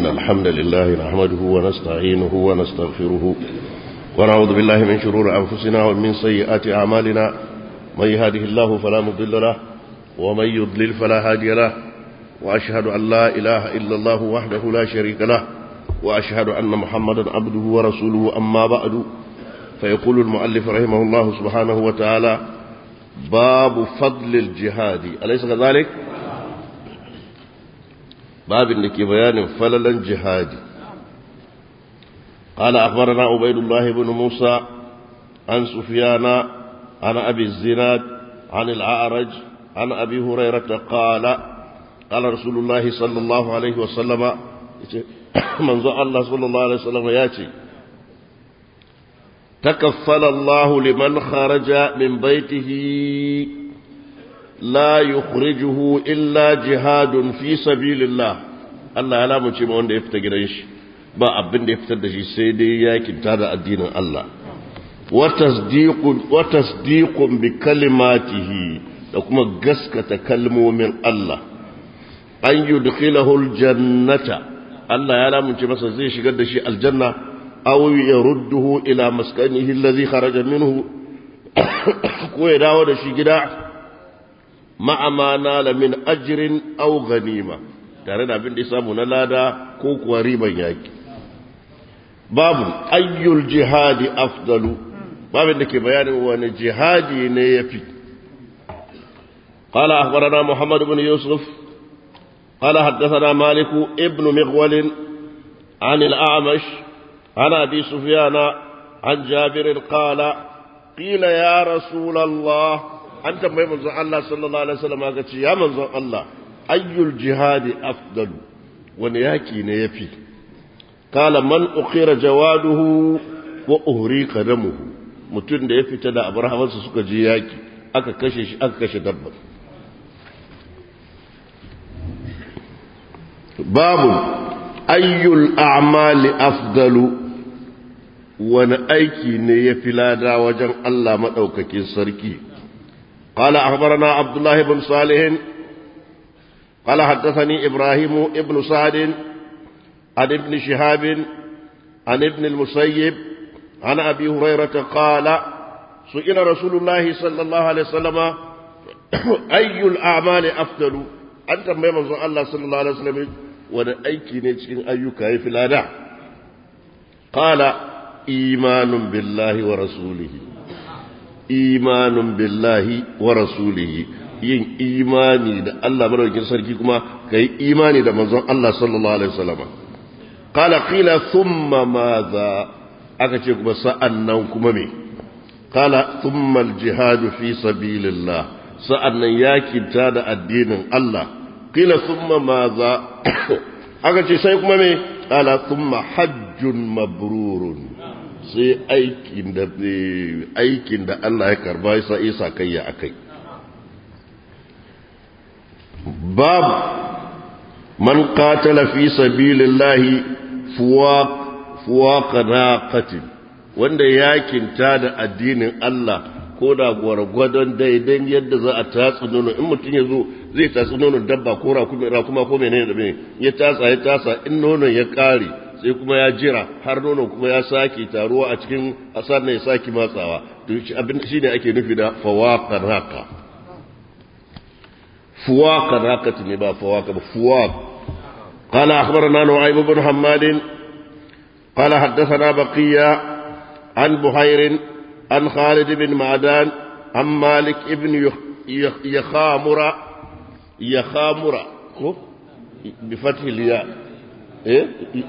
الحمد لله نحمده ونستعينه ونستغفره ونعوذ بالله من شرور أنفسنا ومن سيئات أعمالنا من يهده الله فلا مضل له ومن يضلل فلا هادي له وأشهد أن لا إله إلا الله وحده لا شريك له وأشهد أن محمدا عبده ورسوله أما بعد فيقول المؤلف رحمه الله سبحانه وتعالى باب فضل الجهاد أليس كذلك؟ باب انك بيان فللا جهادي قال أخبرنا عبيد الله بن موسى عن سفيان عن أبي الزناد عن الأعرج عن أبي هريرة قال قال رسول الله صلى الله عليه وسلم منذ الله صلى الله عليه وسلم ياتي تكفل الله لمن خرج من بيته لا يخرجه إلا جهاد في سبيل الله Allah ya lamunce ma wanda ya fita gidan shi ba abin da ya fitar da shi sai dai yakin tada addinin Allah wa tasdiqun bi kalimatihi da kuma gaskata kalmomin Allah an yudkhilahu aljannata Allah ya lamunce masa zai shigar da shi aljanna aw yarudduhu ila maskanihi alladhi kharaja minhu ko ya dawo da shi gida ma'a ma nala min ajrin aw ghanima tare da abin da ya samu na lada ko kuwa riban yaki babu ayyul jihadi afdalu babin da ke bayanin wani jihadi ne ya fi قال أخبرنا محمد بن يوسف قال حدثنا مالك ابن مغول عن الأعمش عن أبي سفيان عن جابر قال قيل يا رسول الله أنت ما منزل الله صلى الله عليه وسلم قالت يا منزل الله ayyul jihadi afdalu wani yaki ne yafi kala man ukhira jawaduhu wa uhriqa damuhu mutum da ya fita da abrahamansa suka je yaki aka kashe shi aka kashe dabba babu ayyul a'mali afdalu wani aiki ne ya fi lada wajen Allah maɗaukakin sarki قال أخبرنا عبد الله بن صالح قال حدثني إبراهيم ابن سعد عن ابن شهاب عن ابن المسيب عن أبي هريرة قال سئل رسول الله صلى الله عليه وسلم أي الأعمال أفضل أنت ما منظر الله صلى الله عليه وسلم وانا أيكي نتشكين أيك في الأداء قال إيمان بالله ورسوله إيمان بالله ورسوله yin imani da Allah madaukakin sarki kuma kai imani da manzon Allah sallallahu alaihi wasallam qala qila thumma madha aka ce kuma sa'annan kuma me qala thumma al-jihad fi sabilillah sa'annan yakinta da addinin Allah qila thumma madha aka ce sai kuma me qala thumma hajjun mabrurun sai aikin da aikin da Allah ya karba sai isa kayya akai باب من قاتل في سبيل الله فواق فواق ناقة wanda yakin ta da addinin Allah ko da gwargwadon daidan yadda za a tatsi nono in mutum ya zo zai tatsi nonon dabba ko rakuma ko menene da menene ya tatsa ya tatsa in nonon ya kare sai kuma ya jira har nonon kuma ya sake taruwa a cikin asar ne ya sake matsawa to abin shine ake nufi da fawaqa naqa فواق راقة نبا فواق فواق قال أخبرنا نعيم بن حماد قال حدثنا بقية عن بحير عن خالد بن معدان عن مالك ابن يخامر يخامر بفتح الياء إيه؟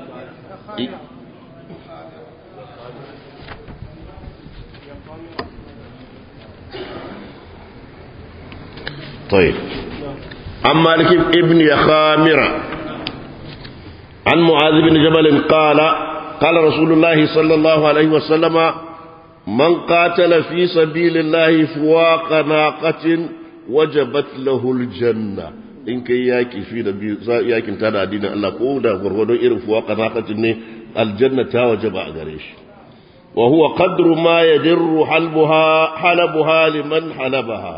طيب عن مالك ابن يخامر عن معاذ بن جبل قال قال رسول الله صلى الله عليه وسلم من قاتل في سبيل الله فواق ناقة وجبت له الجنة in kai yaki fi da biyu yakin ta da addinin Allah ko da gwargwadon irin fuwa kanakatin ne aljanna ta waje ba a gare shi wa huwa qadru ma yadirru halbuha halabuha liman halabaha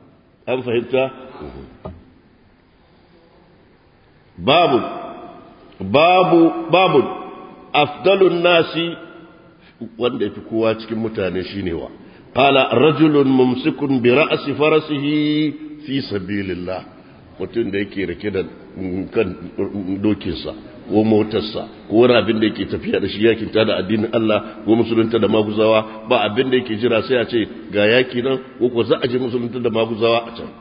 an fahimta babu babu babu afdalun nasi wanda yafi kowa cikin mutane shine wa qala rajulun mumsikun bi ra'si farasihi fi sabilillah mutum da yake rike da kan dokinsa ko motarsa ko wani abin da yake tafiya da shi yakin ta da addinin Allah ko musulunta da maguzawa ba abin da yake jira sai a ce ga yaki nan ko ko za a je musulunta da maguzawa a can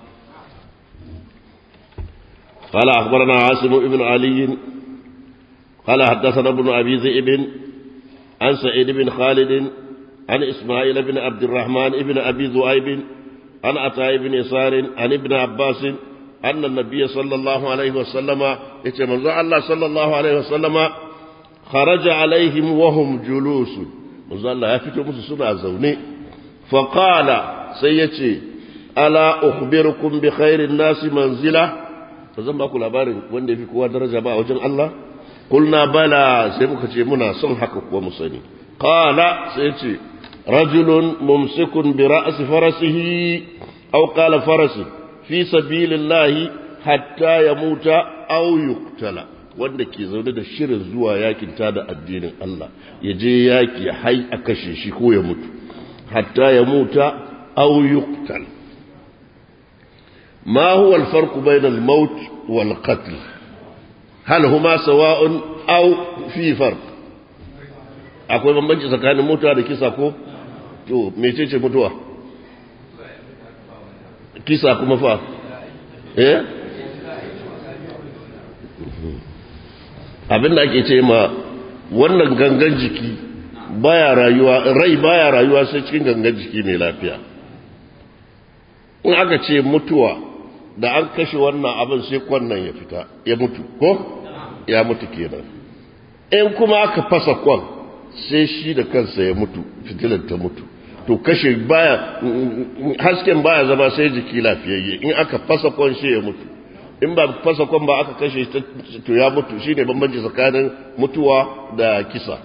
قال أخبرنا عاصم بن علي قال حدثنا ابن أبي ذئب عن سعيد بن خالد عن إسماعيل بن عبد الرحمن بن أبي ذؤيب عن عطاء بن يسار عن ابن عباس أن النبي صلى الله عليه وسلم يتمنى الله صلى الله عليه وسلم خرج عليهم وهم جلوس manzo Allah ya fito musu suna zaune faqala sai yace ala ukhbirukum bi khairin nasi manzila zan ba ku labarin wanda yafi kowa daraja ba a wajen Allah kulna bala sai muka ce muna son haka kuwa mu sani qala sai yace rajulun mumsikun bi ra'si farasihi aw qala farasi fi sabilillahi hatta yamuta aw yuqtala wanda ke zaune da shirin zuwa yakin ta da addinin Allah ya je yaki hai a kashe shi ko ya mutu hatta ya muta aw yuqtal ma huwa al-farq bayna al-maut wal qatl hal huma sawa'un aw fi farq akwai bambanci tsakanin mutuwa da kisa ko to mecece mutuwa kisa kuma fa eh abinda ake ce ma wannan gangan jiki baya rayuwa rai baya rayuwa sai cikin gangan jiki mai lafiya in aka ce mutuwa da an kashe wannan abin sai kwannan ya fita ya mutu ko ya mutu kenan in kuma aka fasa kwan sai shi da kansa ya mutu fitilar ta mutu to kashe baya hasken baya zama sai jiki lafiyayye in aka fasa kwan shi ya mutu in ba fasa kwan ba aka kashe to ya mutu shine bambanci tsakanin mutuwa da kisa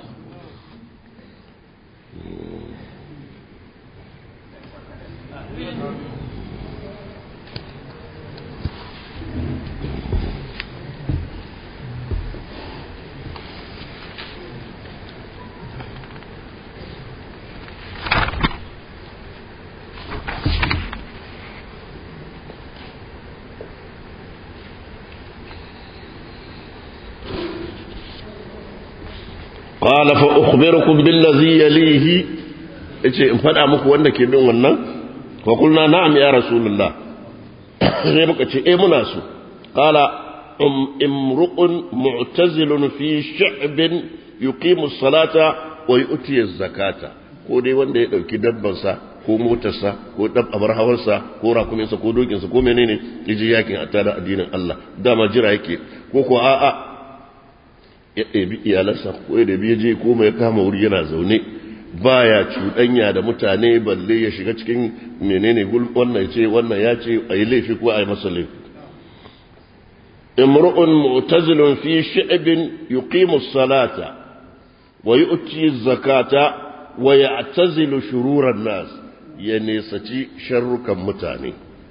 قال فأخبركم بالذي يليه yace in faɗa muku wanda ke bin wannan fa kulna na'am ya rasulullah sai muka ce eh muna so qala um imru'un mu'tazilun fi sha'bin yuqimu as-salata wa yu'ti az-zakata ko dai wanda ya dauki dabbansa ko motarsa ko dab abar hawarsa ko rakuminsa ko dokinsa ko menene yaje yakin a tada addinin Allah dama jira yake ko ko a'a ya ɗabi iyalansa ko ya ɗabi ya je ko mai kama wuri yana zaune baya cuɗanya da mutane balle ya shiga cikin menene gul wannan ya ce wannan ya ce a yi laifi ko a yi masa laifi imru'un mu'tazilun fi shi'bin yuqimu salata wa yu'ti zakata wa ya'tazilu shururan nas ya nesaci sharrukan mutane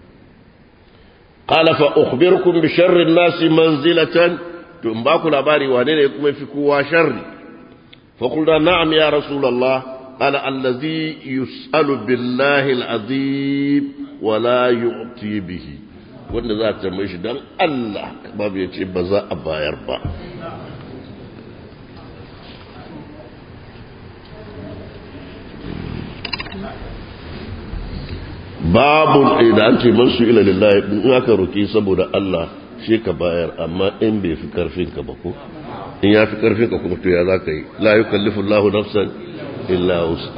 qala fa ukhbirukum bi sharri an-nas manzilatan to in ba ku labari wane ne kuma fi kowa sharri fa qulna na'am ya rasulullah qala allazi yus'alu billahi al'azim wa la yu'ti bihi wanda za ta mai shi dan Allah babu ya ce ba za a bayar ba babu idan ce man su ila lillahi in aka roki saboda Allah shi ka bayar amma in bai fi karfin ka ba ko in ya fi karfin ka kuma to ya za ka yi la yukallifu Allahu nafsan illa wus'aha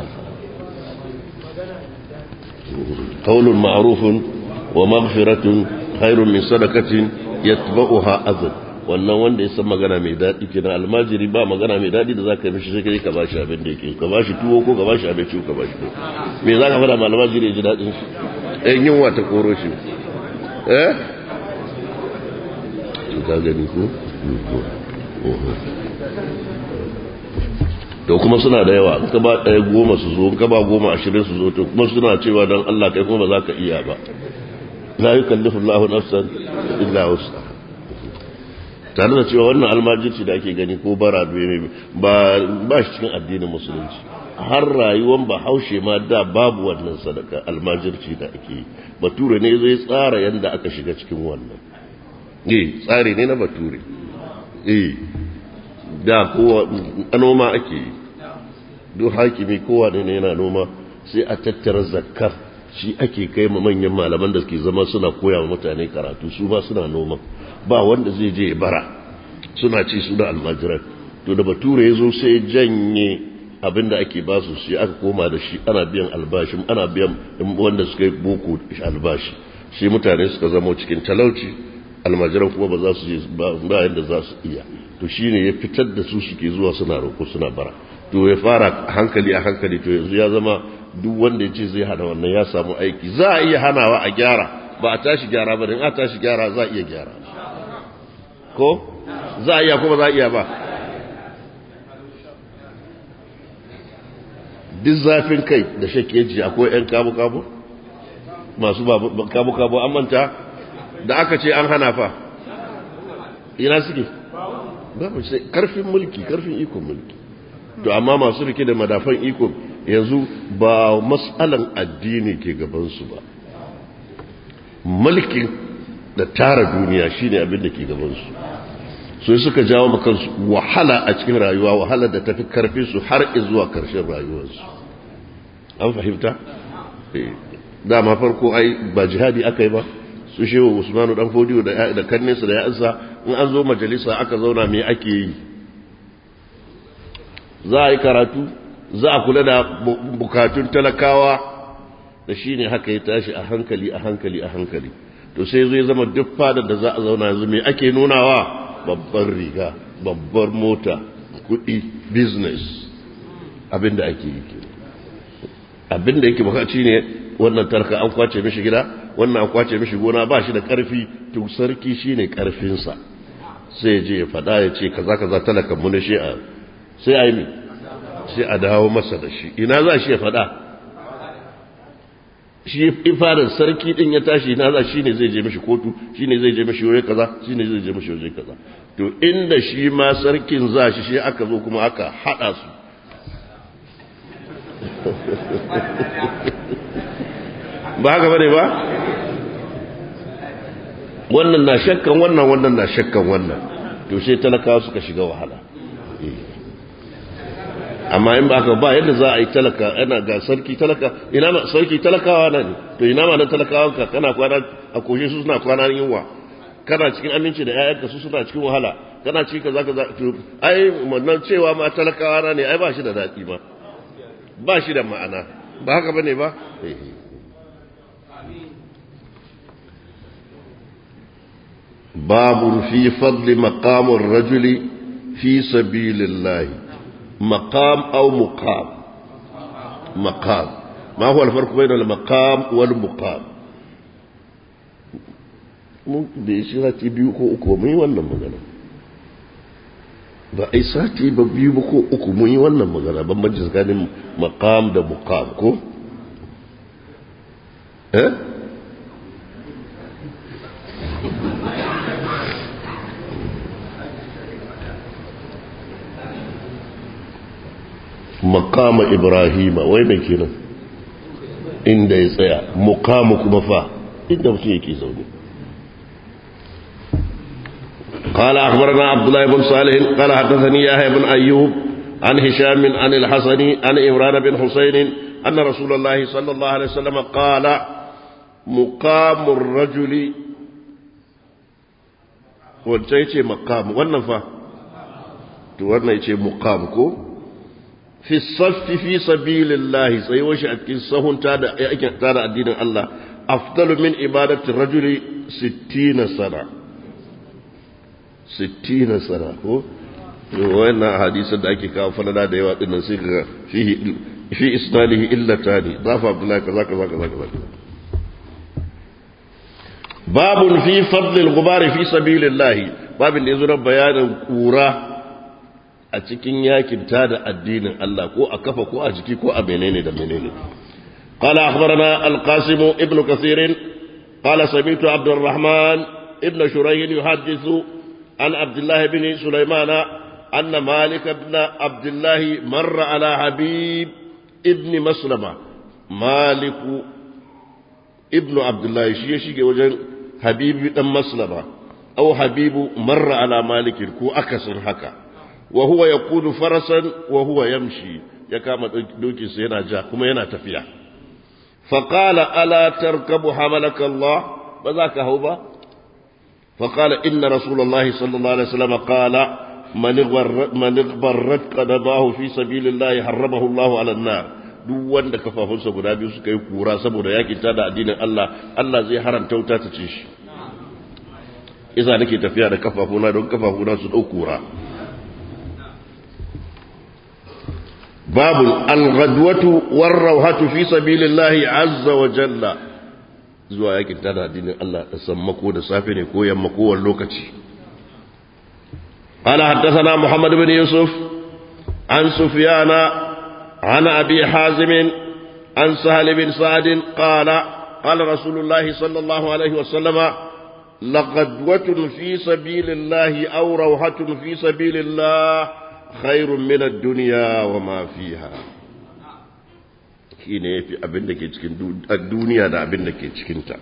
qawlun ma'rufun wa maghfiratun khairun min sadaqatin yatba'uha adhan wannan wanda ya san magana mai daɗi kenan almajiri ba magana mai daɗi da za ka yi mishi sai kai ka bashi abin da yake ka bashi tuwo ko ka bashi abinci ko ka bashi tuwo me za ka faɗa ma almajiri ya ji daɗin shi ɗan yunwa ta koro shi eh ka gani ko to kuma suna da yawa in ka ba ɗaya goma su zo in ka ba goma ashirin su zo to kuma suna cewa don Allah kai kuma ba za ka iya ba la yukallifu Allahu nafsan illa wus'aha tare da cewa wannan almajirci da ake gani ko bara ba ba shi cikin addinin musulunci har rayuwar bahaushe ma da babu wannan sadaka almajirci da ake yi bature ne zai tsara yadda aka shiga cikin wannan eh tsari ne na bature eh da kowa noma ake yi duk hakimi kowa ne yana noma sai a tattara zakkar shi ake kai ma manyan malaman da suke zama suna koya wa mutane karatu su ba suna noma ba wanda zai je bara suna ci suna almajiran to da bature ya zo sai janye abin da ake basu shi aka koma da shi ana biyan albashi ana biyan wanda suka yi boko albashi shi mutane suka zama cikin talauci almajiran kuma ba za su je ba yadda za su iya to shine ya fitar da su suke zuwa suna roƙo suna bara to ya fara hankali a hankali to yanzu ya zama duk wanda ya ce zai hana wannan ya samu aiki za a iya hanawa a gyara ba a tashi gyara ba in a tashi gyara za a iya gyara ko za a iya ko ba za a iya ba duk zafin kai da shakeji akwai 'yan kabu-kabu masu kabu-kabu an manta da aka ce an hana fa ina suke babu sai karfin mulki karfin ikon mulki to amma masu rike da madafan ikon yanzu ba matsalan addini ke gabansu ba mulkin da tara duniya shine abin da ke gabansu su suka jawo makansu wahala a cikin rayuwa wahala da tafi karfi su har zuwa karshen rayuwarsu an fahimta dama farko ai ba jihadi aka yi ba su shehu usmanu dan fodiyo da kanninsa da ya'ansa in an zo majalisa aka zauna me ake yi za a yi karatu za a kula da bukatun talakawa da shi ne haka ya tashi a hankali a hankali a hankali to sai zai zama duk fadar da za a zauna yanzu me ake nunawa babbar riga babbar mota kudi business abinda ake yi abinda yake bukaci ne wannan tarka an kwace mishi gida wannan an kwace mishi gona ba shi da karfi to sarki shine karfinsa sai je ya fada ya ce kaza kaza talakan mu na shi a sai a yi sai a dawo masa da shi ina za shi ya fada shi ifarin sarki din ya tashi ina za shi ne zai je mishi kotu shi ne zai je mishi waje kaza shi ne zai je mishi waje kaza to inda shi ma sarkin za shi shi aka zo kuma aka hada su ba haka bane ba wannan na shakkan wannan wannan na shakkan wannan to sai talakawa suka shiga wahala amma in ba ka ba yadda za a yi talaka ana ga sarki talaka ina ma sarki talakawa na ne to ina ma na talakawan ka kana kwana a koshe su suna kwana yunwa kana cikin aminci da ƴaƴanka su suna cikin wahala kana cikin kaza kaza to ai wannan cewa ma talakawa na ne ai ba shi da daɗi ma ba shi da ma'ana ba haka bane ba باب في فضل مقام الرجل في سبيل الله مقام أو مقام مقام ما هو الفرق بين المقام والمقام da ya shi sati biyu ko uku mun yi wannan magana ba a yi sati ba biyu ba ko uku mun yi wannan magana bambanci tsakanin makam da mukam ko? eh? makama ibrahima wai mai kenan inda ya tsaya mukamu kuma fa inda mutum yake zaune قال أخبرنا عبد الله بن صالح قال حدثني يحيى بن أيوب عن هشام عن الحسن عن إمران بن حسين أن رسول الله صلى الله عليه وسلم قال مقام الرجل وجيتي مقام والنفا wannan مقام كو في الصف في سبيل الله سيوش أكين سهون تادا تادا الدين الله أفضل من إبادة الرجل ستين سنة ستين سنة هو وين حديث da ake kawo falala da yawa dinnan sai ga fihi fi isnadihi illa tani dafa abdullahi kaza kaza kaza kaza babun fi fadl al-ghubar fi sabilillah babin da yazo bayanin kura a cikin yakin da addinin Allah ko a kafa ko a jiki ko a menene da menene قال أخبرنا القاسم ابن كثير قال سمعت عبد الرحمن ابن شريح يحدث عن عبد الله بن سليمان أن مالك بن عبد الله مر على حبيب ابن مسلمة مالك ابن عبد الله شيء شيء وجن حبيب بن مسلمة أو حبيب مر على مالك كو أكسر حكا وهو يقود فرسا وهو يمشي يكام دوكي سينا جا كما ينا تفيا فقال ألا تركب حملك الله بذاك هو فقال إن رسول الله صلى الله عليه وسلم قال من من اغبرت قدماه في سبيل الله حرمه الله على النار duk wanda kafafunsa guda biyu suka yi kura saboda yakin ta da addinin Allah Allah zai haramta wuta ta ce shi isa nake tafiya da kafafuna don kafafuna su dau kura babu al-ghadwatu war-rawhatu fi sabilillahi azza wa jalla zuwa yakin ta da addinin Allah da sammako da safe ne ko yamma ko wani lokaci قال حدثنا محمد بن يوسف عن سفيان عن أبي حازم عن سهل بن سعد قال قال رسول الله صلى الله عليه وسلم لغدوة في سبيل الله أو روحة في سبيل الله خير من الدنيا وما فيها shine yafi abin da ke cikin duniya da abin da ke cikinta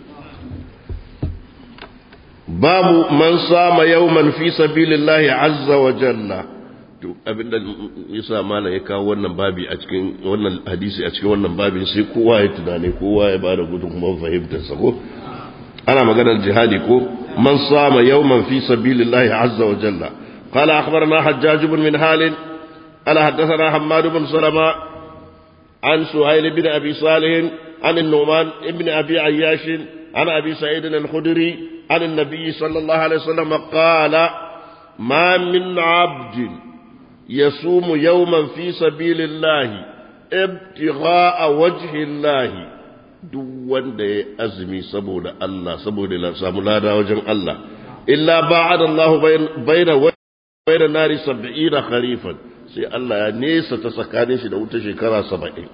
babu man sama yawman fi sabilillahi azza wa jalla to abinda yasa malam ya kawo wannan babi a cikin wannan hadisi a cikin wannan babin sai kowa ya tunane kowa ya bada gudunmuwar fahimtar sa ko ana maganar jihadi ko man sama yawman fi sabilillahi azza wa jalla قال أخبرنا حجاج بن من هال قال حدثنا حماد بن سلمة عن سهيل بن أبي صالح عن النعمان بن أبي عياش عن أبي سعيد الخدري عن النبي صلى الله عليه وسلم قال ما من عبد يصوم يوما في سبيل الله ابتغاء وجه الله duk wanda ya azumi saboda Allah saboda la samu lada wajen Allah illa ba'ada Allah baina baina nari 70 kharifan sai Allah ya nesa ta tsakanin shi da wuta shekara 70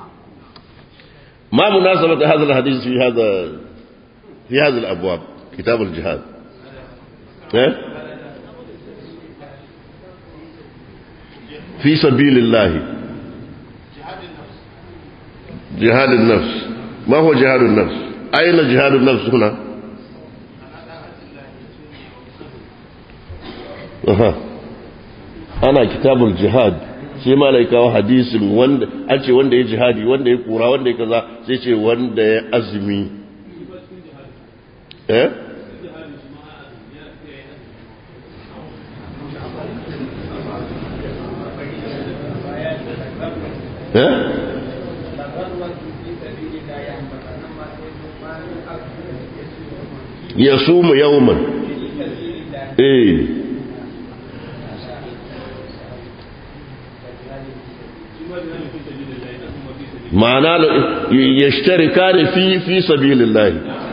ma munasabata hadha alhadith fi hadha fi hadha alabwab kitab aljihad eh في سبيل الله جهاد النفس ما هو جهاد النفس أين جهاد النفس هنا أها أنا كتاب الجهاد sai malai kawo hadisin wanda an ce wanda ya jihadi wanda ya kura wanda ya kaza sai ce wanda ya azumi eh ya sumu yawman eh ma'ana ya shtarika ne fi fi sabilillah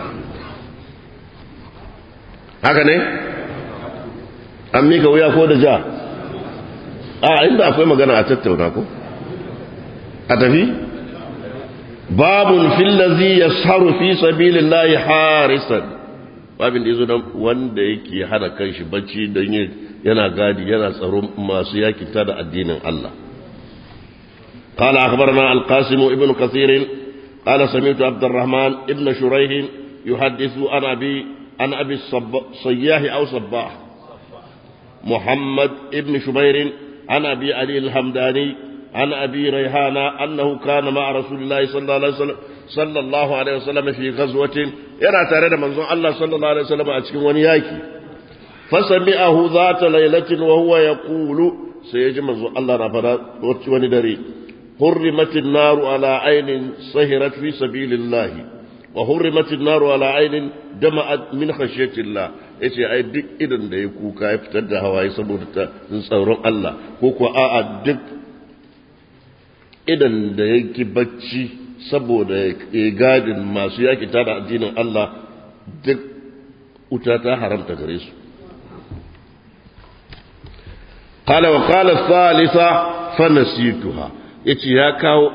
haka ne an mika wuya ko da ja a inda akwai magana a tattauna ko a tafi babun fillazi ya saru fi sabilillahi harisan babin da yazo wanda yake hana kanshi bacci don yana gadi yana tsaron masu yakinta da addinin Allah قال أخبرنا القاسم ابن كثير قال سمعت عبد الرحمن ابن شريح يحدث عن أبي عن أبي الصياح أو صباح محمد ابن شبير عن أبي علي الحمداني عن أبي ريحانة أنه كان مع رسول الله صلى الله عليه وسلم صلى الله عليه وسلم في غزوة يرى تارد منظور الله صلى الله عليه وسلم أتكن ونياكي فسمعه ذات ليلة وهو يقول سيجي منظور الله نفر وندري حرمت النار على عين سهرت في سبيل الله وحرمت النار على عين دمعت من خشية الله yace ai duk idan da ya kuka ya fitar da hawaye saboda ta tsaron Allah ko ko a'a duk idan da yake bacci saboda ya gadin masu yaki tada addinin Allah duk wuta ta haramta gare su qala wa qala thalitha fa nasituha yace ya kawo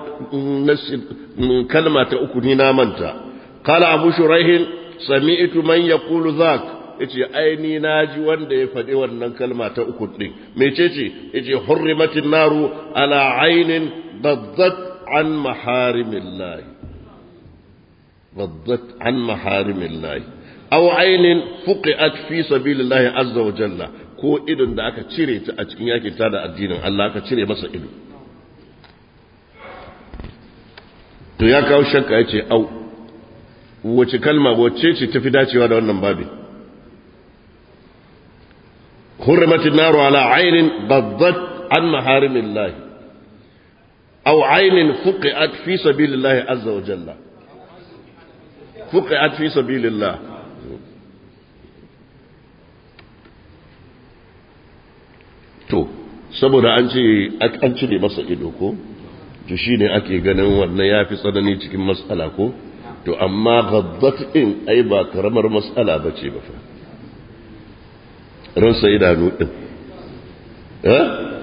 kalma ta uku ni na manta qala abu shuraih sami'tu man yaqulu dhak yace aini naji wanda ya faɗi wannan kalma ta uku din mecece yace hurrimatin naru ala ainin baddat an maharimillah baddat an maharimillah aw ainin fuqiat fi sabilillah azza wa jalla ko idon da aka cire ta a cikin yakin ta da addinin Allah aka cire masa ido to ya kawo shakka yace au wace kalma wacce ce tafi dacewa da wannan babi hurrimatin naru ala ainin baddat an maharimillah aw ainin fuqiat fi sabilillah azza wa jalla fuqiat fi sabilillah to saboda an ce an cire masa ido ko to shine ake ganin wannan yafi tsanani cikin matsala ko to amma gaddat din ai ba karamar matsala bace ba fa ransa idanu din eh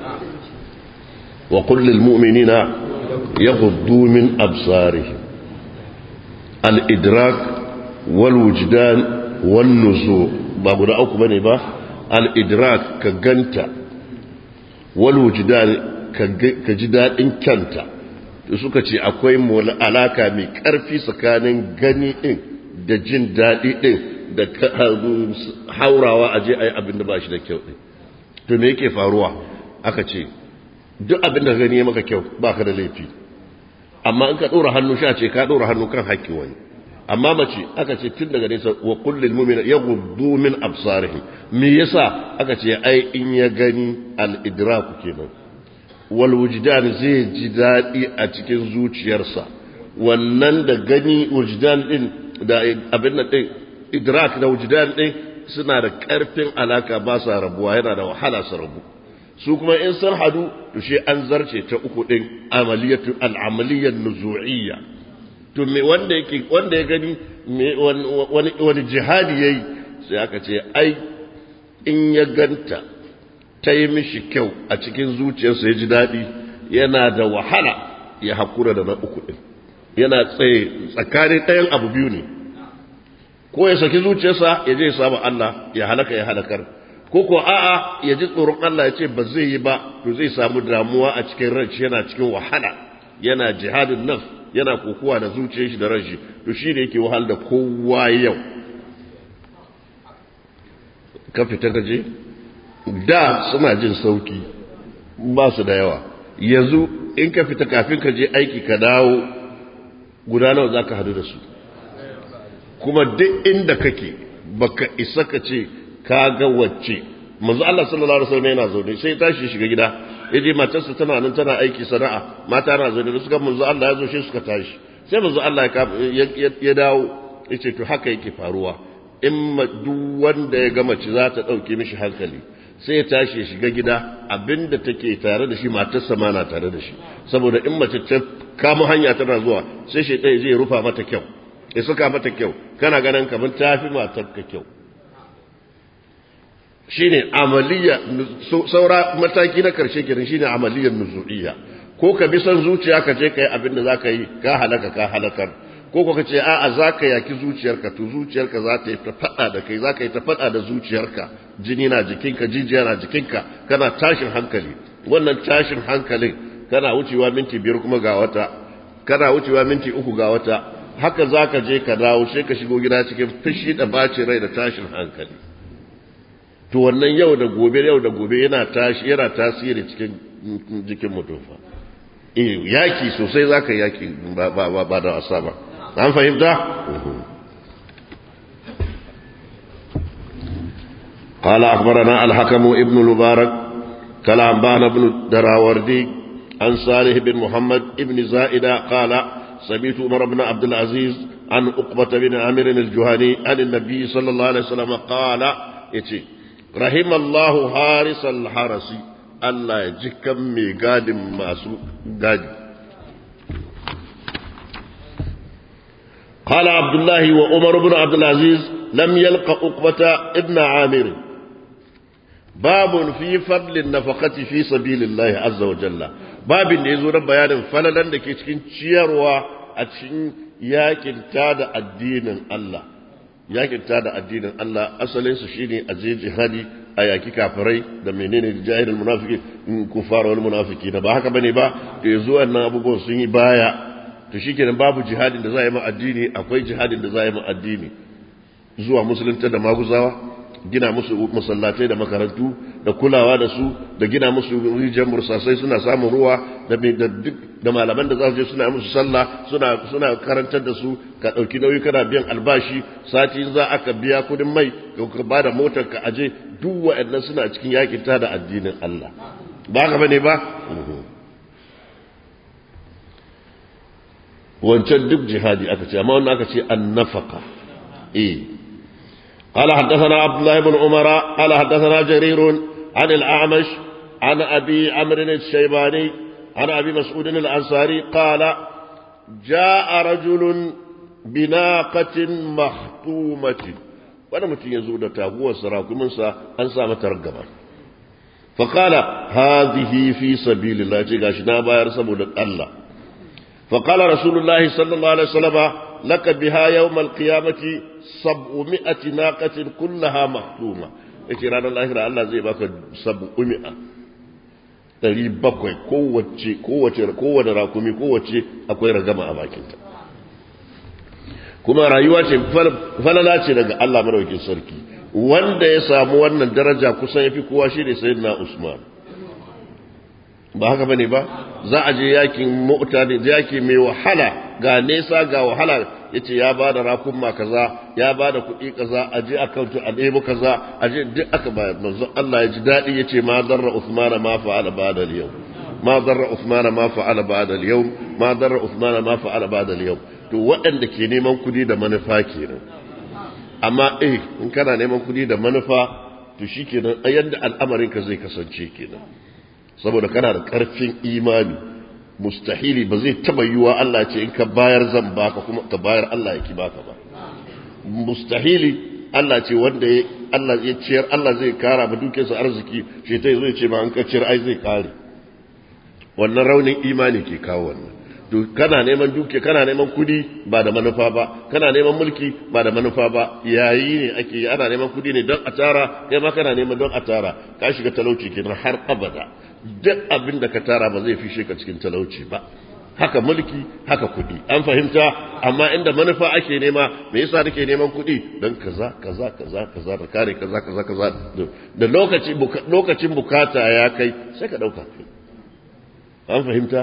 wa qul lil mu'minina yaghuddu min absarihim al idrak wal wujdan wan nuzu ba guda uku bane ba al idrak ka ganta wal wujdan ka ji dadin kyanta suka ce akwai alaka mai ƙarfi tsakanin gani ɗin da jin daɗi ɗin da haurawa a je a yi abin da ba shi da kyau ɗin to me yake faruwa aka ce duk abin da gani ya maka kyau ba ka da laifi amma in ka ɗora hannu sha ce ka ɗora hannu kan haƙƙi wani amma mace aka ce tun daga nesa wa kullum mumina ya gudu min absarihim me yasa aka ce ai in ya gani al-idraku kenan walwujdan zai ji daɗi a cikin zuciyarsa wannan da gani wujdan ɗin da abin da ɗin idrak da wujdan ɗin suna da ƙarfin alaka ba sa rabuwa yana da wahala su rabu su kuma in sun hadu to shi an zarce ta uku ɗin amaliyatu al'amaliyyar nuzu'iyya to me wanda yake wanda ya gani wani wani jihadi yayi sai aka ce ai in ya ganta ta yi mishi kyau a cikin zuciyarsa ya ji daɗi yana da wahala ya haƙura da na uku ɗin yana tsaye tsakanin ɗayan abu biyu ne ko ya saki zuciyarsa ya je ya samu Allah ya halaka ya halakar ko ko a'a ya ji tsoron Allah ya ce ba zai yi ba to zai samu damuwa a cikin ranci yana cikin wahala yana jihadin nafs yana kokowa da zuciyar shi da ranshi to shi ne yake wahal da kowa yau ka fita ka je da suna jin sauki ba su da yawa yanzu in ka fita kafin ka je aiki ka dawo guda nawa za ka hadu da su kuma duk inda kake baka isa ka ce ka ga wacce manzo Allah sallallahu alaihi wasallam yana zaune sai tashi shiga gida yaje matarsa tana nan tana aiki sana'a mata na zaune da suka manzo Allah ya zo shi suka tashi sai manzo Allah ya dawo yace to haka yake faruwa in duk wanda ya ga mace za ta dauke mishi hankali sai ya tashi ya shiga gida abinda take tare da shi matarsa ma na tare da shi saboda in mace ta kama hanya tana zuwa sai shi ɗaya zai rufa mata kyau ya suka mata kyau kana ganin kamar ta fi matar ka kyau shine amaliya saura mataki na karshe kenan shine amaliyar nuzu'iyya ko ka bi son zuciya ka je ka yi abin da za ka yi ka halaka ka halakar ko ka ce a'a za ka yaki zuciyarka to zuciyarka za ta yi ta faɗa da kai za ka yi ta faɗa da zuciyarka jini na jikinka jijiya na jikinka kana tashin hankali wannan tashin hankalin kana wucewa minti biyar kuma ga wata kana wucewa minti uku ga wata haka za ka je ka dawo sai ka shigo gida cikin fushi da bacin rai da tashin hankali to wannan yau da gobe yau da gobe yana tashi yana tasiri cikin jikin mutum fa eh yaki sosai za ka yaki ba ba ba da wasa ba an fahimta قال أخبرنا الحكم ابن المبارك قال أنبانا بن الدراوردي عن صالح بن محمد بن زائدة قال سمعت عمر بن عبد العزيز عن عقبة بن عامر الجهني عن النبي صلى الله عليه وسلم قال يتي رحم الله حارس الحرس الله يجكم ميقاد ماسو قادي قال عبد الله وعمر بن عبد العزيز لم يلق عقبة ابن عامر باب في فضل النفقة في سبيل الله عز وجل باب da yazo na bayanin falalan da ke cikin ciyarwa a cikin yakin tada addinin Allah yakin ta da addinin Allah asalinsu shine a je jihadi a yaki kafirai da menene jahilul munafiki kufara wal munafiki da ba haka bane ba to yanzu wannan abubuwan sun yi baya to shikenan babu jihadin da za a yi ma addini akwai jihadin da za a yi ma addini zuwa musulunta da maguzawa gina musu masallatai da makarantu da kulawa da su da gina musu rijiyar mursasai suna samun ruwa da duk da malaman da za su je suna musu sallah suna suna karantar da su ka dauki nauyi kana biyan albashi sati za aka biya kudin mai ka ba da motar ka aje duk wa'annan suna cikin yakin ta da addinin Allah ba ka bane ba wancan duk jihadi aka ce amma wannan aka ce annafaka eh قال حدثنا عبد الله بن عمر قال حدثنا جرير عن الأعمش عن أبي عمرو الشيباني عن أبي مسعود الأنصاري قال جاء رجل بناقة مختومة وانا متين يزود تابوة سراكم منسى أنسى مترقبا فقال هذه في سبيل الله جيغاشنا باير سبول الله فقال رسول الله صلى الله عليه وسلم لك بها يوم القيامة سبعمائة ناقة كلها مختومة yace ranar lahira Allah zai baka sabu umi'a ɗari bakwai kowace kowace kowane rakumi kowace akwai ragama a bakinta kuma rayuwa ce falala ce daga Allah madaukakin sarki wanda ya samu wannan daraja kusan yafi kowa shi ne sayyidina Usman ba haka bane ba za a je yakin mota ne yaki mai wahala ga nesa ga wahala yace ya ba da rakunma kaza ya ba da kuɗi kaza a je akautu a ɗebo kaza a je duk aka ba manzon Allah ya ji daɗi yace ma darra Usman ma fa'ala ba'da al-yawm ma darra Usman ma fa'ala ba'da al-yawm ma darra Usman ma fa'ala ba'da al-yawm to waɗanda ke neman kuɗi da manufa kenan amma eh in kana neman kuɗi da manufa to shikenan yadda al'amarin ka zai kasance kenan saboda kana da ƙarfin imani mustahili ba zai taba yiwa Allah ce in ka bayar zan baka kuma ka bayar Allah ya ki baka ba mustahili Allah ce wanda ya Allah ya ciyar Allah zai kara ba dukiyarsa arziki shi ta zai ce ma an ka ciyar ai zai kare wannan raunin imani ke kawo wannan to kana neman dukiya kana neman kudi ba da manufa ba kana neman mulki ba da manufa ba yayi ne ake yi ana neman kudi ne don a tara kai ma kana neman don a tara ka shiga talauci kenan har abada duk abin da ka tara ba zai fishe ka cikin talauci ba haka mulki haka kudi an fahimta amma inda manufa ake nema me yasa nake neman kudi don kaza kaza kaza kaza da kare kaza kaza kaza da lokaci lokacin bukata ya kai sai ka dauka an fahimta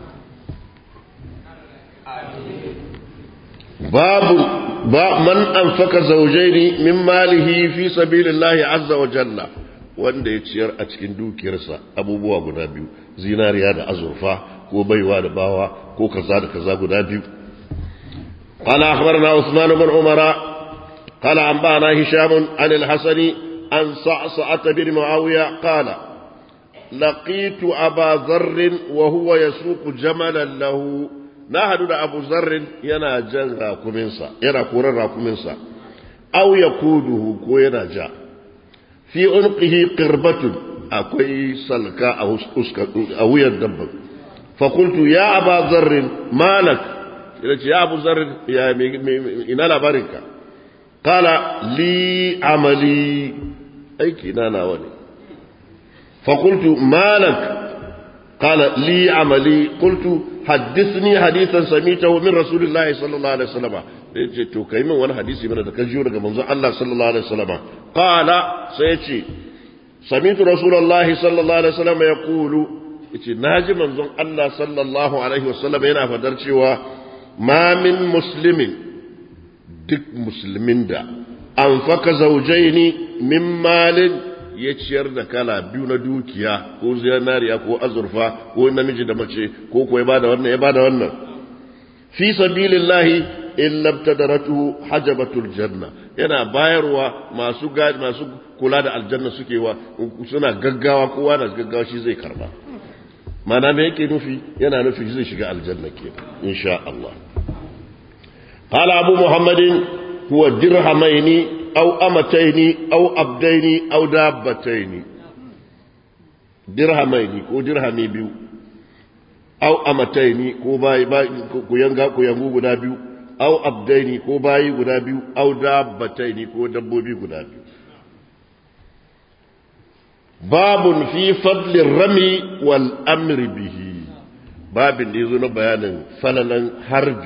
babu ba man anfaka zawjaini min malihi fi sabilillahi azza wa jalla wanda ya ciyar a cikin dukiyarsa abubuwa guda biyu zinariya da azurfa ko baiwa da bawa ko kaza da kaza guda biyu قال أخبرنا عثمان بن عمر قال أنبأنا هشام عن الحسن عن صعصعة بن معاوية قال لقيت أبا ذر وهو يسوق جملا له نهد أبو ذر ينا جن راكمنسا ينا كورن راكمنسا أو يقوده كو ينا جاء fi unqihi qirbatun akwai salka a wuyan dabban fa qultu ya aba zarr malak yace ya abu zarr ya ina labarinka qala li amali aiki na nawa ne fa qultu malak qala li amali qultu حدثني حديثا سميته من رسول الله صلى الله عليه وسلم yace to kai min wani hadisi mana da ka jiyo daga manzon Allah sallallahu alaihi wasallam qala sai yace samitu rasulullah sallallahu alaihi wasallam yaqulu yace naji manzon Allah sallallahu alaihi wasallam yana fadar cewa ma min muslimin duk musulmin da anfaka zawjaini min malin ya ciyar da kala biyu na dukiya ko zinariya ko azurfa ko namiji da mace ko ko ya bada wannan ya bada wannan fi sabilillahi illa ibtadaratuhu hajabatul janna yana bayarwa masu gadi masu kula da aljanna suke wa suna gaggawa kowa na gaggawa shi zai karba mana me yake nufi yana nufi zai shiga aljanna ke insha Allah قال أبو محمد هو درهمين أو أمتين أو أبدين أو دابتين درهمين كو درهمي بيو أو أمتين كو باي باي كو ينغا كو ينغو غدا بيو au abdaini ko bayi guda biyu au dabbataini ko dabbobi guda biyu babun fi fadlin rami wal amri bihi babin da yazo na bayanin falalan harbi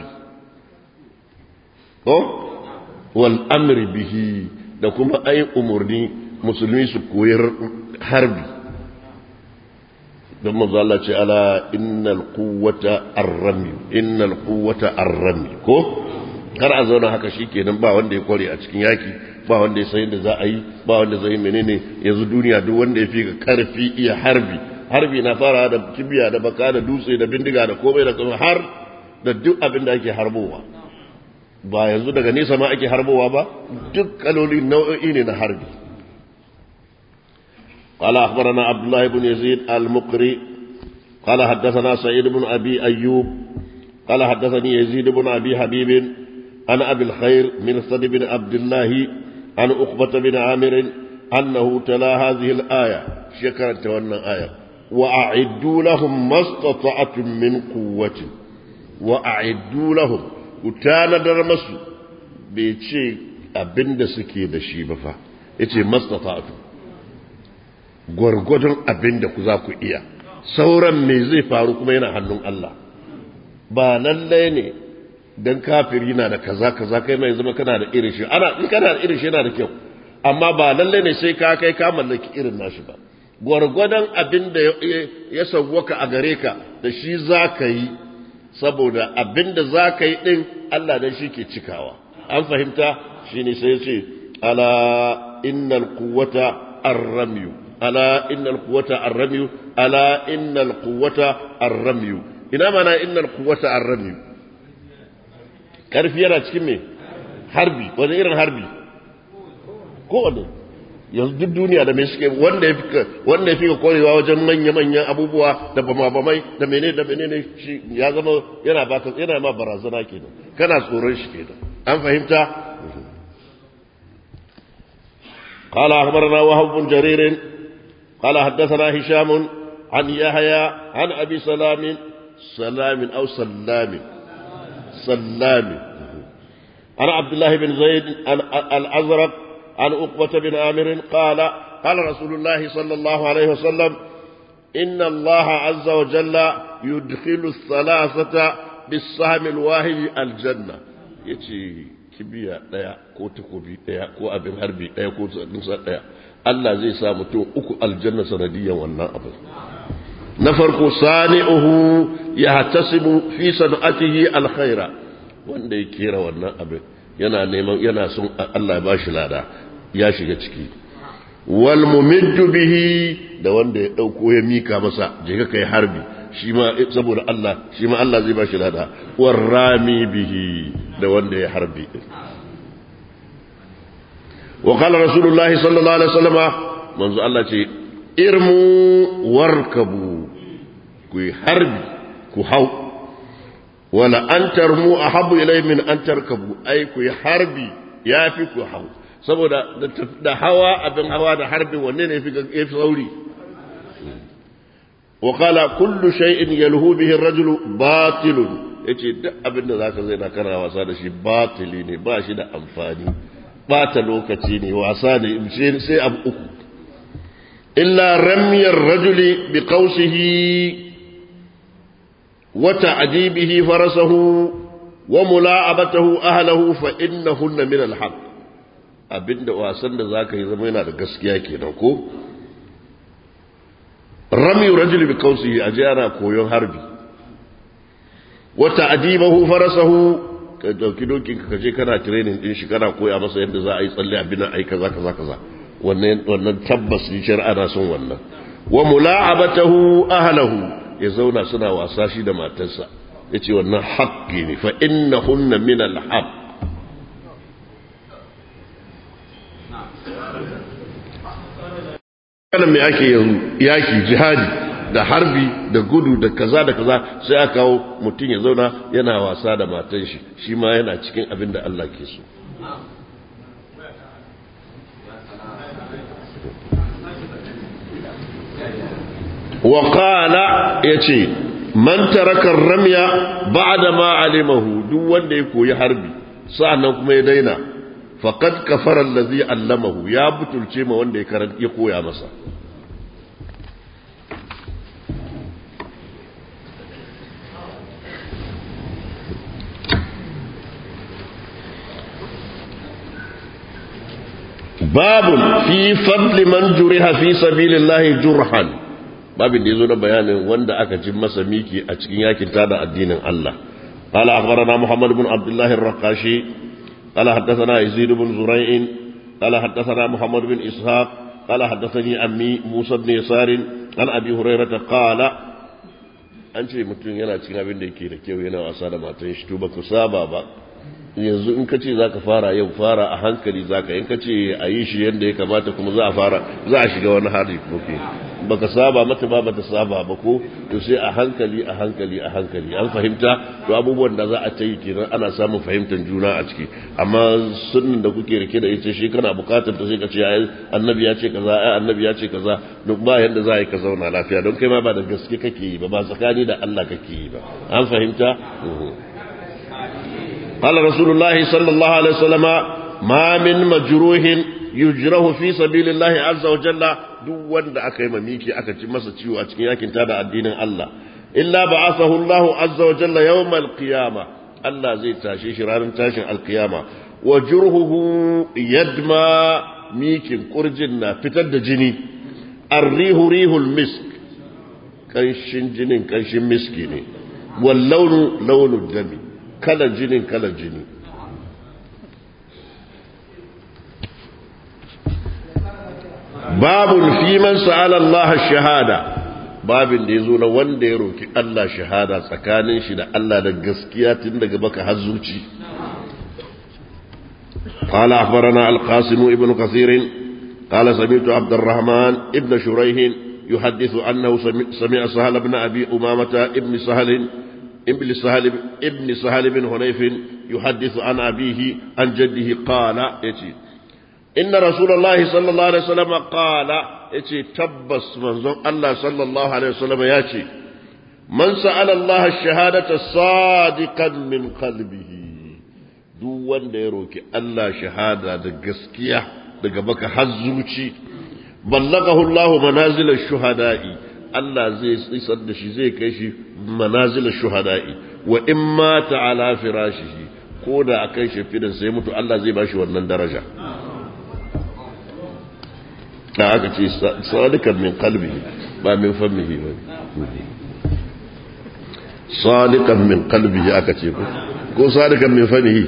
ko wal amri bihi da kuma ai umurni musulmi su koyar harbi don manzo Allah ce ala innal quwwata ar-rami innal quwwata ar-rami ko kar a zauna haka shikenan ba wanda ya kware a cikin yaki ba wanda ya san yadda za a yi ba wanda zai menene yanzu duniya duk wanda ya fi ga karfi iya harbi harbi na fara da kibiya da baka da dutse da bindiga da komai da komai har da duk abin da ake harbowa ba yanzu daga nesa ma ake harbowa ba duk kaloli nau'o'i ne na harbi قال أخبرنا عبد الله بن يزيد المقري قال حدثنا سعيد بن أبي أيوب قال حدثني يزيد بن أبي حبيب عن أبي الخير من صد بن عبد الله عن أقبة بن عامر أنه تلا هذه الآية شكرا تونا آية وأعدوا لهم ما استطعتم من قوة وأعدوا لهم وتانا درمسوا بيتشي أبند سكي دشي بفا يتشي ما استطعتم gwargwadon abin da ku za ku iya sauran me zai faru kuma yana hannun Allah ba lallai ne don kafiri na da kaza kaza kai mai zama kana da irin shi ana in kana da irin shi yana da kyau amma ba lallai ne sai ka kai ka mallaki irin nashi ba gwargwadon abin da ya sauwaka a gare ka da shi za ka yi saboda abin da za ka yi din Allah dan shi ke cikawa an fahimta shine sai ya ce ala innal quwwata ar-ramyu ألا إن القوة الرمي ألا إن القوة الرمي إنا معنى إن القوة الرمي كارف يرى تكمي harbi wani irin harbi kowane yanzu duk duniya da mai suke wanda ya fi wanda ya fi ka kwarewa wajen manya-manyan abubuwa da bama-bamai da menene da menene shi ya zama yana baka yana ma barazana kenan kana tsoron shi kenan an fahimta قال أخبرنا وهب بن جرير قال حدثنا هشام عن يحيى عن أبي سلام سلام أو سلام سلام عن عبد الله بن زيد الأزرق عن أقبة بن عامر قال قال رسول الله صلى الله عليه وسلم إن الله عز وجل يدخل الثلاثة بالسهم الواحد الجنة يتي kibiya ɗaya ko takobi ɗaya ko abin harbi ɗaya ko nusa ɗaya Allah zai sa mutum uku aljanna sanadiyan wannan abin na farko sani'uhu ya hatasibu fi sana'atihi alkhaira wanda ya kera wannan abin yana neman yana son Allah ya bashi lada ya shiga ciki wal mumiddu bihi da wanda ya dauko ya mika masa je ka kai harbi shi ma saboda Allah shi ma Allah zai bashi lada war rami bihi da wanda ya harbi din wa qala rasulullahi sallallahu alaihi wasallama manzo Allah ce irmu warkabu ku harbi ku hau wala an tarmu ahabbu ilay min an tarkabu ai ku harbi yafi ku hau saboda da hawa abin hawa da harbin wanne ne fi yafi sauri wa qala kullu shay'in yalhu bihi ar-rajulu batilun yace duk abin da zaka zai na kana wasa da shi batili ne ba shi da amfani bata lokaci ne wasa ne sai abu uku illa ramyar rajuli bi qausihi wa ta'dibihi farasahu wa mula'abatahu ahlahu fa innahunna min al-haq abinda wasan da zaka yi zama yana da gaskiya kenan ko rami rajuli bi qausihi aje ana koyon harbi wa ta'dibahu farasahu ka dauki dokin ka je kana training din shi kana koya masa yadda za a yi tsalle abin nan ai kaza kaza kaza wannan wannan tabbas ni shar'a na son wannan wa mula'abatahu ahlahu ya zauna suna wasa shi da matarsa yace wannan haqqi ne fa innahunna min al-haqq kana me ake yanzu yaki jihadi da harbi da gudu da kaza da kaza sai aka kawo mutum ya zauna yana wasa da matan shi shi ma yana cikin abin da Allah ke so wa qala yace man taraka ramya ba'da ma alimahu duk wanda ya koyi harbi sa'annan kuma ya daina faqad kafara allazi allamahu ya butulce ma wanda ya karanta ya koya masa babun fi fadli man juriha fi sabilillahi jurhan babin da yazo na bayanin wanda aka ji masa miki a cikin yakin tada addinin Allah قال أخبرنا محمد بن عبد الله الرقاشي قال حدثنا يزيد بن زريع قال حدثنا محمد بن إسحاق قال حدثني أمي موسى بن يسار عن أبي هريرة قال an ce mutum yana cikin abin da yake da kyau yana wasa da matan shi to baka saba ba yanzu in ka ce za ka fara yau fara a hankali za ka in ka ce a yi shi yadda ya kamata kuma za a fara za a shiga wani hali koke baka saba mata ba bata saba ba ko to sai a hankali a hankali a hankali an fahimta to abubuwan da za a ta yi kenan ana samun fahimtar juna a ciki amma sunnin da kuke rike da ita shi kana bukatar ta sai ka ce ai annabi ya ce kaza ai annabi ya ce kaza duk ba yanda za a yi ka zauna lafiya don kai ma ba da gaske kake yi ba ba tsakani da Allah kake yi ba an fahimta قال رسول الله صلى الله عليه وسلم ما من مجروح يجره في سبيل الله عز وجل duk wanda aka yi mamiki aka ci masa ciwo a cikin yakin tada addinin Allah illa ba'athahu Allah azza wa jalla yawm al-qiyama Allah zai tashe shi ranar tashin al-qiyama wa jurhuhu yadma mikin kurjin na fitar da jini arrihu rihul misk kanshin jinin kanshin miski ne wal launu launu dami kalan jinin kalan jini babun fi man sa'ala Allah shahada babin da yazo na wanda ya roki Allah shahada tsakanin shi da Allah da gaskiya tun daga baka har zuci قال أخبرنا القاسم ابن كثير قال سمعت عبد الرحمن ابن شريح يحدث أنه سمع سهل بن أبي أمامة ابن سهل ابن سهل ابن سهل بن هنيف يحدث عن أبيه عن جده قال يتي إن رسول الله صلى الله عليه وسلم قال يتي تبس منظر الله صلى الله عليه وسلم يتي من سأل الله الشهادة صادقا من قلبه duk wanda ya roki Allah shahada da gaskiya daga baka har zuci ballagahu Allah manazil shuhada'i Allah zai isar da shi zai kai shi manazil shuhada'i wa in mata ala firashihi ko da akan shafidan sai mutu Allah zai bashi wannan daraja da aka ce sadikan min qalbihi ba min famihi ba sadikan min qalbihi aka ce ko ko sadikan min famihi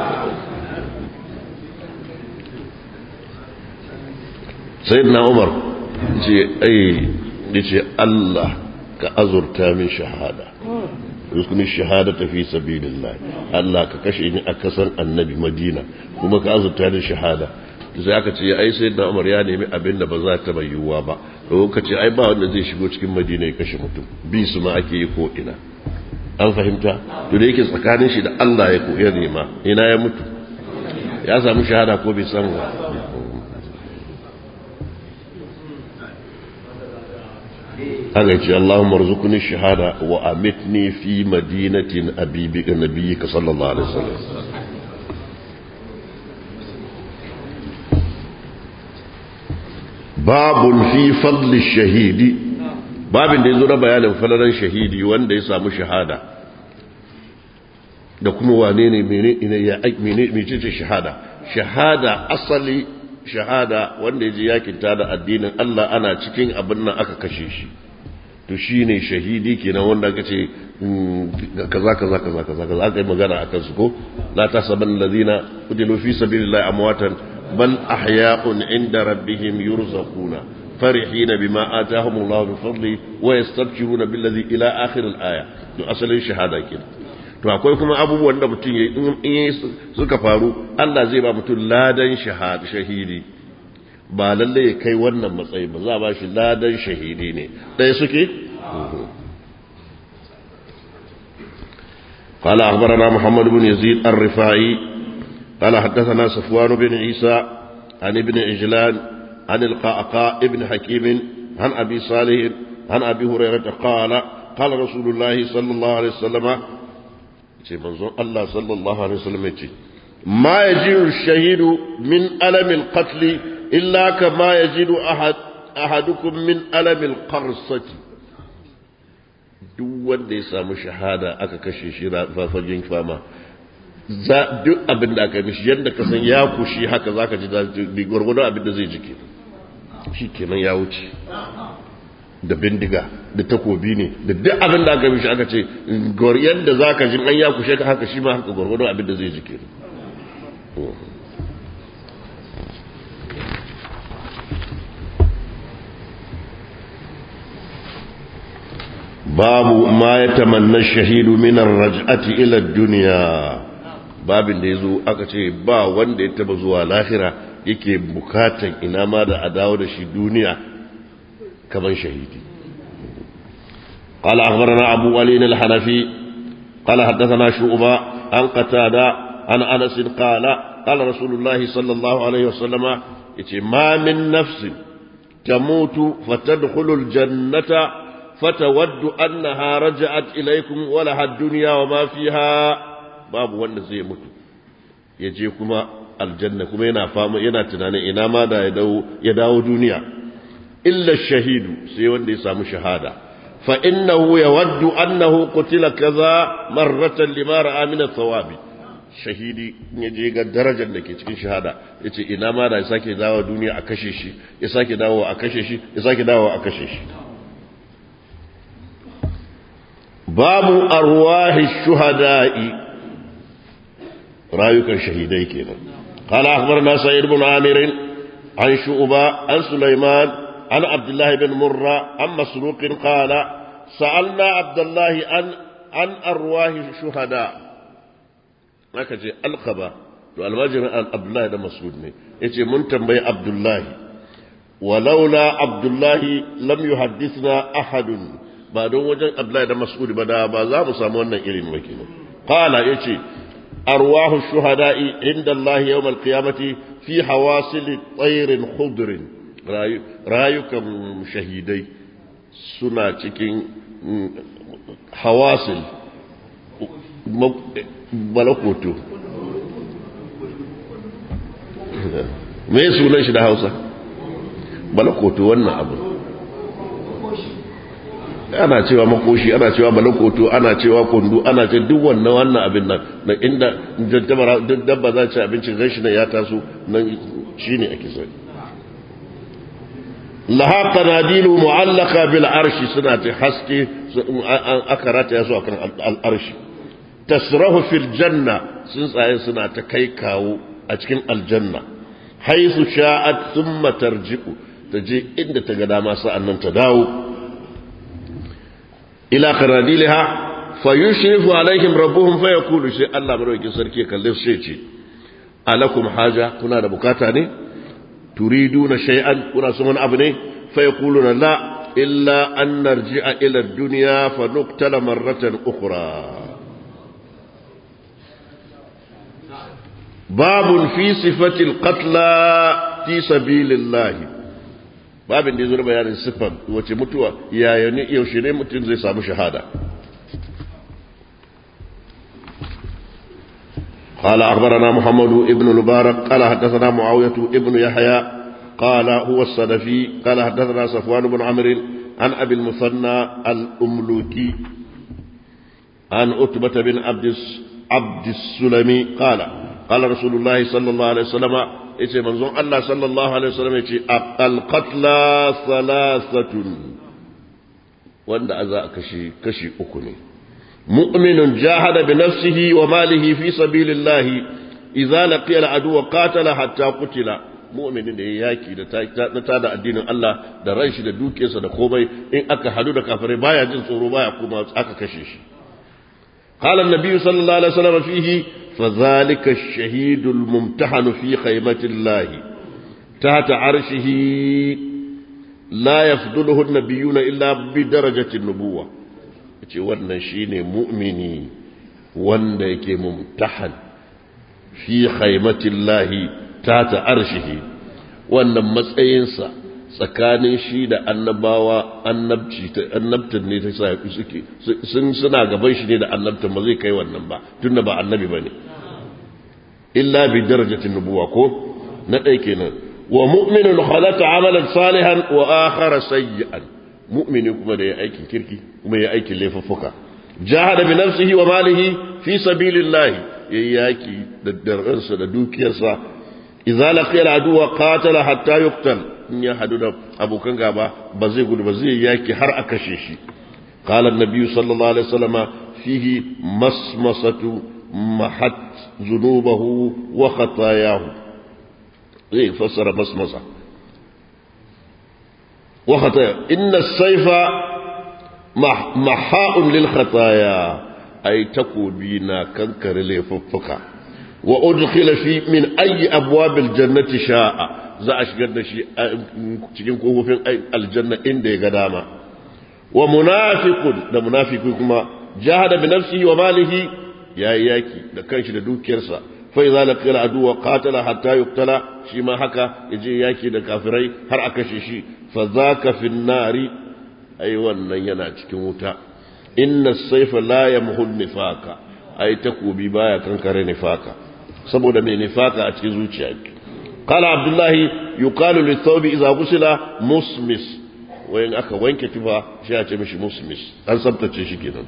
sayyidina umar ce ai yace Allah ka azurta min shahada rukuni shahada ta fi sabilillah Allah ka kashe ni a kasar annabi Madina kuma ka azurta ni shahada sai aka ce ai sai da Umar ya nemi abin da ba za ta bayyuwa ba lokaci ai ba wanda zai shigo cikin Madina ya kashe mutum bi su ma ake yi ko ina an fahimta to da yake tsakanin shi da Allah ya koyar nema ina ya mutu ya samu shahada ko bai samu ba haka ce Allahumma rzuqni shahada wa amitni fi madinatin abibika nabiyyika sallallahu alaihi wasallam babun fi fadli shahidi babin da yazo na bayanin falalan shahidi wanda ya samu shahada da kuma wane ne mene ya mene mecece shahada shahada asali shahada wanda ya je yakin da addinin Allah ana cikin abin nan aka kashe shi to shi ne shahidi kenan wanda aka ce kaza kaza kaza kaza kaza aka yi magana a kansu ko la ta saban ladina kudilu fi sabilillahi amwatan bal ahya'un inda rabbihim yurzaquna farihina bima atahum Allah min fadli wa yastabshiruna billazi ila akhir al-aya to asalin shahada kenan to akwai kuma abubuwan da mutum yayi in suka faru Allah zai ba mutum ladan shahada shahidi ba lalle ya kai wannan matsayi ba za a ba shi ladan shahidi ne ɗaya suke? قال أخبرنا محمد بن يزيد الرفاعي قال حدثنا صفوان بن عيسى عن ابن عجلان عن القعقاء ابن حكيم عن أبي صالح عن أبي هريرة قال قال رسول الله صلى الله عليه وسلم منظور الله صلى الله عليه وسلم ما يجد الشهيد من ألم القتل إلا كما يجد أحد أحدكم من ألم القرصة duk wanda ya samu shahada aka kashe shi fafagen fama za duk abin da aka mishi yadda ka san ya kushi haka zaka ji da gwargwadon abin da zai jike shi kenan ya wuce da bindiga da takobi ne da duk abin da aka mishi aka ce yadda zaka ji an ya kushe ka haka shi ma haka gwargwadon abin da zai jike babu ma ya tamanna shahidu minar raj'ati ila duniya babin da ya zo aka ce ba wanda ya taba zuwa lahira yake bukatan ina ma da a dawo da shi duniya kamar shahidi قال أخبرنا أبو علي الحنفي قال حدثنا شعبة عن قتادة عن أنس قال قال رسول الله صلى الله عليه وسلم ما من نفس تموت فتدخل الجنة فتود أنها رجعت إليكم ولها الدنيا وما فيها باب wanda zai mutu ya je kuma aljanna kuma yana fama yana tunanin ina ma da ya dawo duniya illa shahidu sai wanda ya samu shahada fa innahu yawaddu annahu qutila kaza marratan lima ra'a min thawabi shahidi ya je ga darajar da ke cikin shahada yace ina ma da ya sake dawo duniya a kashe shi ya sake dawo a kashe shi ya sake dawo a kashe shi babu arwahi shuhada'i rayukan shahidai kenan qala akhbarana sa'id ibn amir an shu'ba an sulaiman an abdullah ibn murra an masruq qala sa'alna abdullah an an arwahi shuhada aka ce alqaba to almajirin abdullah da mas'ud ne yace mun tambayi abdullah walaula abdullah lam yuhaddithna ahadun ba don wajen Abdullahi da Mas'ud ba da ba za mu samu wannan irin ba kenan qala yace arwahu shuhada'i inda Allah yawm al-qiyamati fi hawasil tayr khudr rayukan shahidai suna cikin hawasil malakoto me sunan shi da Hausa malakoto wannan abu ana cewa makoshi ana cewa malakoto ana cewa kundu ana ce duk wannan wannan abin nan na inda jajjabara duk dabba za ci abincin ganshi nan ya taso nan shine ake sani laha qanadilu mu'allaka bil arshi suna ta haske aka rataya su akan al arshi tasrahu fil janna sun tsaye suna ta kai kawo a cikin aljanna haisu sha'at thumma tarji'u ta je inda ta ga dama sa'an nan ta dawo ila qaradilha fayushrifu alaihim rabbuhum fayaqulu sai Allah madaukakin sarki kalle su ce alakum haja kuna da bukata ne turiduna shay'an kuna son wani abu ne fayaquluna la illa an narji'a ila ad-dunya fa nuqtala marratan ukhra babun fi sifati al-qatla fi sabilillahi babin da ya zura bayanin siffar wace mutuwa yaya ne yaushe ne mutum zai samu shahada قال أخبرنا محمد ابن المبارك قال حدثنا معاوية ابن يحيى قال هو الصدفي قال حدثنا صفوان بن عمرو عن أبي المثنى الأملوكي عن أتبة بن عبد عبد السلمي قال قال رسول الله صلى الله عليه وسلم yace manzon Allah sallallahu alaihi wasallam yace al-qatla thalathatun wanda aza kashi kashi uku ne mu'minun jahada bi nafsihi wa malihi fi sabilillah idza laqiya al-adu wa qatala hatta qutila mu'minin da ya yaki da ta da addinin Allah da ran shi da dukiyarsa da komai in aka hadu da kafirai baya jin tsoro baya kuma aka kashe shi قال النبي صلى الله عليه وسلم فيه فذلك الشهيد الممتحن في خيمة الله تحت عرشه لا يفضله النبيون إلا بدرجة النبوة ce wannan shine mu'mini wanda yake mumtahan fi khaimatillahi ta ta arshihi wannan matsayinsa tsakanin shi da annabawa annabci annabtan ne ta sa suke sun suna gaban shi ne da annabtan ba zai kai wannan ba tunda ba annabi bane illa bi darajatin nubuwa ko na ɗaya kenan wa mu'minun khalata amalan salihan wa akhara sayyi'an mu'mini kuma da ya aikin kirki kuma ya aikin laifuffuka jahada bi nafsihi wa malihi fi sabilillah yayi yaki da darransa da dukiyarsa idza laqiya al-aduwa qatala hatta yuqtal in ya hadu da abokan gaba ba zai gudu ba zai yaki har a kashe shi qala an-nabi sallallahu alaihi wasallam fihi masmasatu mahat zunubahu wa khatayahu zai fassara masmasa wa khataya inna as-sayfa maha'un lil khataya ay takobi na kankare laifuffuka wa udkhila fi min ayi abwabil jannati sha'a za a shigar da shi cikin kofofin aljanna inda ya ga dama wa munafiqun da munafiki kuma jahada bi nafsihi wa malihi yayi yaki da kanshi da dukiyarsa fa idza laqiya adu wa qatala hatta yuqtala shi ma haka yaje yaki da kafirai har aka kashe shi fa zaka fi nari ai wannan yana cikin wuta inna as-sayfa la yamhu nifaka ai takobi baya kankare nifaka saboda mai nifaka a cikin zuciya qala abdullahi yuqalu lit-thawbi idza ghusila musmis wayan aka wanke tufa shi ya ce mishi musmis an sabtace shi kenan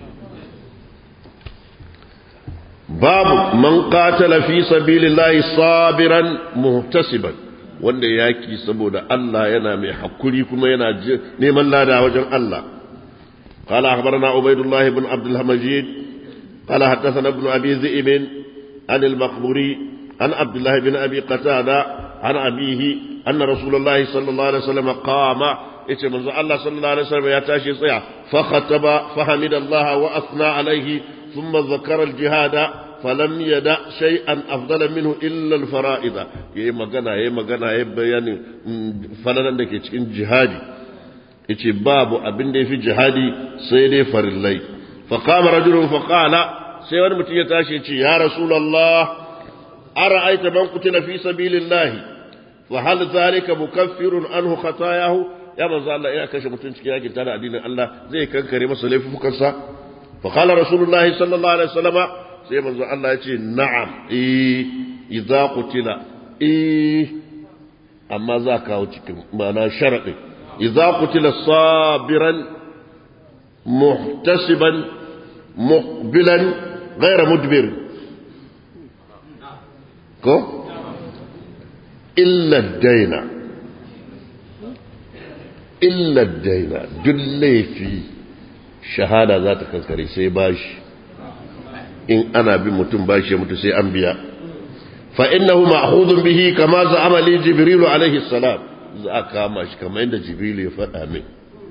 babu man qatala fi sabilillahi sabiran muhtasiban wanda yaki saboda Allah yana mai hakuri kuma yana neman lada wajen Allah قال أخبرنا عبيد الله بن عبد المجيد قال حدثنا ابن أبي ذئب عن المقبوري عن عبد الله بن أبي قتادة عن أبيه أن رسول الله صلى الله عليه وسلم قام yace manzo Allah sallallahu alaihi wasallam ya tashi tsaya fa khataba fa hamida Allah wa athna alaihi thumma zakara al-jihad falam yada shay'an afdala minhu illa al-fara'id yayi magana yayi magana yayi bayani falalan da ke cikin jihadi yace babu abin da yafi jihadi sai dai farillai fa qama rajulun fa qala sai wani mutum ya tashi yace ya rasulullah ara'aita man qutila fi sabilillah fa hal dhalika mukaffirun anhu khatayahu ya manzo Allah ina kashe mutum cikin yakin tare addinin Allah zai kankare masa laifukansa fa qala rasulullah sallallahu alaihi wasallam sai manzo Allah ya ce na'am eh idza qutila eh amma za ka kawo cikin ma'ana sharadin idza qutila sabiran muhtasiban muqbilan ghayra mudbir ko illa daina illa daina duk laifi shahada za ta kankare sai bashi in ana bin mutum bashi ya mutu sai an biya fa innahu ma'khudun bihi kama za'ama li jibrilu alaihi salam za a kama shi kamar yadda jibrilu ya faɗa min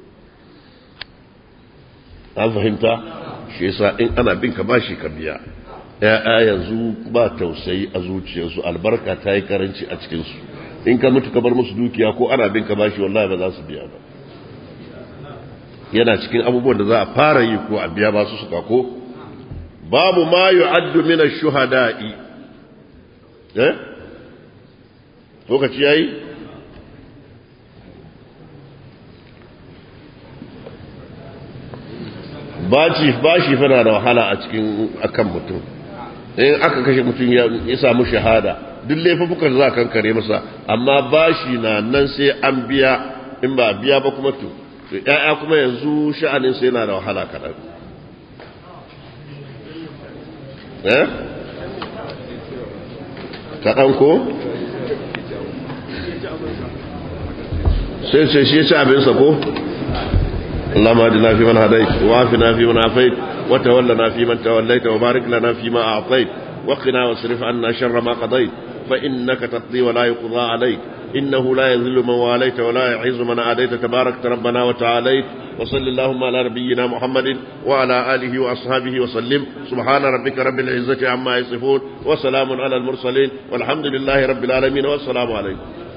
an fahimta shi yasa in ana bin ka bashi ka biya ya'ya yanzu ba tausayi a zuciyarsu albarka ta yi karanci a cikinsu in ka mutu ka bar musu dukiya ko ana bin ka bashi wallahi ba za su biya ba yana cikin abubuwan da za a fara yi ko a biya ba su suka ko babu ma yu'addu min ash-shuhada'i eh lokaci yayi baci bashi fana da wahala a cikin akan mutum in aka kashe mutum ya samu shahada duk laifukan za a kankare masa amma bashi na nan sai an biya in ba biya ba kuma to ya'ya kuma yanzu sha'anin sai yana da wahala kaɗan eh kaɗan ko sai sai shi ci abinsa ko اللهم اهدنا فيمن هديت وعافنا فيمن عافيت وتولنا فيمن توليت وبارك لنا فيما اعطيت وقنا واصرف عنا شر ما قضيت فانك تقضي ولا يقضى عليك انه لا يذل من واليت ولا يعز من عاديت تبارك ربنا وتعاليت وصل اللهم على نبينا محمد وعلى اله واصحابه وسلم سبحان ربك رب العزه عما يصفون وسلام على المرسلين والحمد لله رب العالمين والسلام عليكم